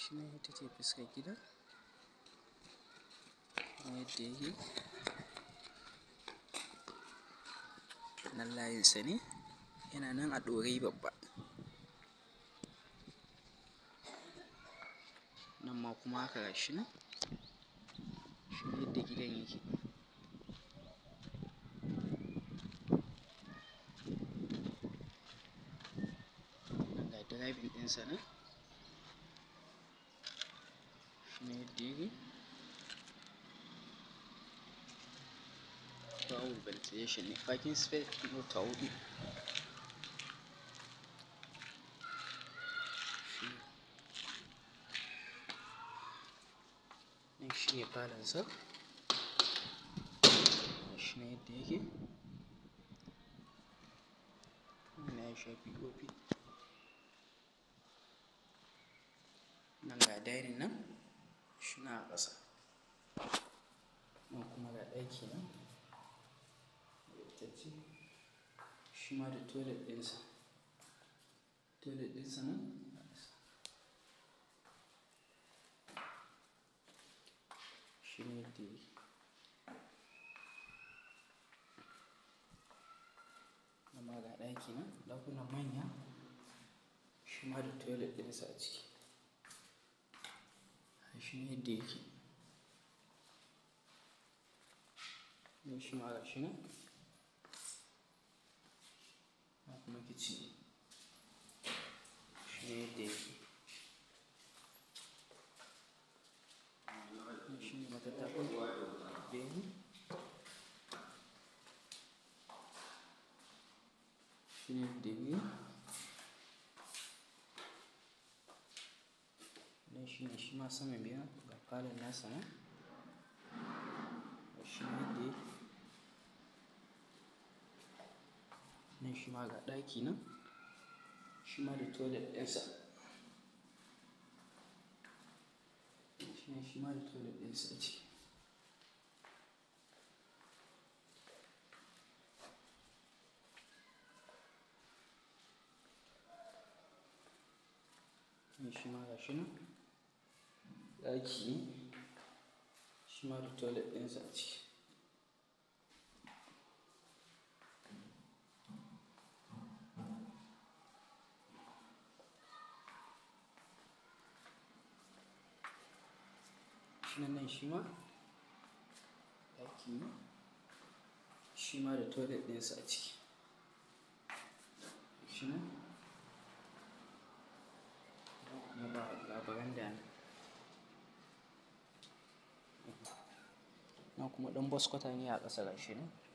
shi ne ita ce fuskar gidan kuma yadda yake nan layinsa ne yana nan a ɗorai babba nan ma kuma haka gashi nan shi ne yadda gidan yake nan ga driving ɗinsa nan shi ne yadda yake bawul ventilation ne parking space mota huɗu nan shi ne falonsa shi ne yadda yake wannan ya sha pop nan ga dining nan shi na a ƙasa nan kuma ga ɗaki nan ce shi ma da toilet ɗinsa toilet ɗinsa nan shi ne yadda yake amma ga ɗaki nan ɗakunan manya shi ma da toilet ɗinsa a ciki shi ne yadda yake ne shi ma ga shi nan na kuma kicin shi ne yadda yake shi ne matattaɓar bene shi ne yadda yake nan shi ne shi ma saman biyan ga falon nasa nan shi ne yadda yake nan shi ma ga ɗaki nan shi ma da toilet ɗinsa shi ne shi ma da toilet ɗinsa a ciki nan shi ma ga shi nan ɗaki ne shi ma da toilet ɗinsa a ciki shi nan shi ma ɗaki ne shi ma da toilet ɗinsa a ciki shi nan kuma ga baranda ne nan kuma ɗan boskwata ne a ƙasa gashi nan